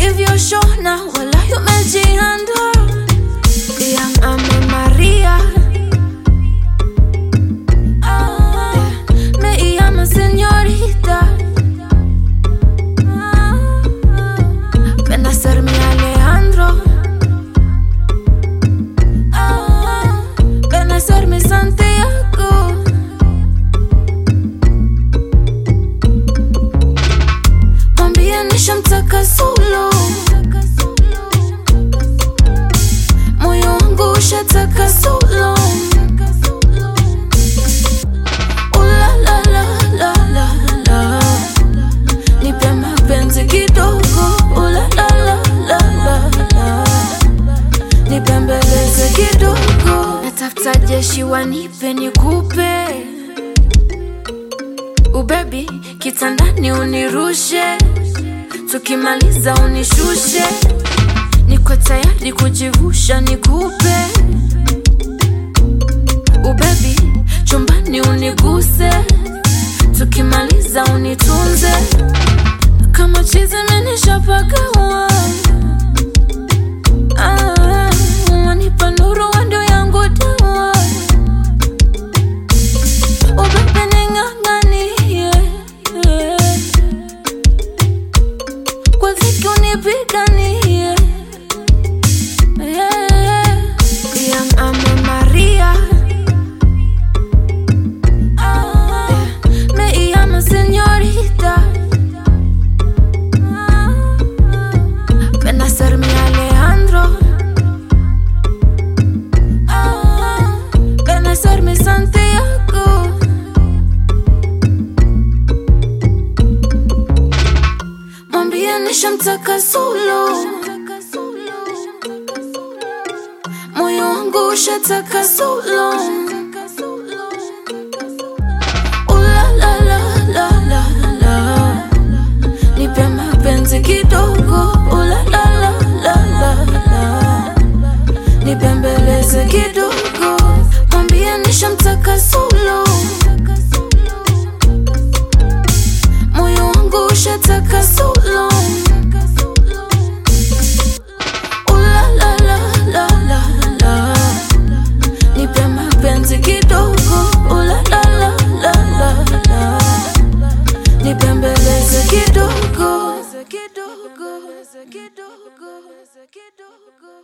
hivyo shona wala umejiandaa Young Ame Maria Ah, me llama señorita Ah, Ven a ser mi Alejandro Ah, Ven a ser mi Santiago Mwambie nishamtaka solo moyo wangu ushataka solo Ula la la la la la nipe mapenzi kidogo Ula la la la la la nipembeleze kidogo natafuta jeshi wanipe nikupe ubebi kitandani unirushe tukimaliza unishushe niko tayari kujivusha nikupe ubebi chumbani uniguse tukimaliza unitunze kama chizi menishapagawa Ah, wanipa nuru wando yangu dawa ubebe ning'ang'anie kwa dhiki unipiganie Young Ame Maria Ah, me llama señorita Ah, Ven a ser mi Alejandro Ah, Ven a ser mi Santiago Mwambie nishamtaka solo moyo wangu ushataka solo Ula la la la la la nipe mapenzi kidogo Ula la la la la la nipembeleze kidogo mwambie nishamtaka solo moyo wangu ushataka solo Ula la la la la la nipe mapenzi kidogo Ula la la la la la nipembeleze kidogo kidogo kidogo kidogo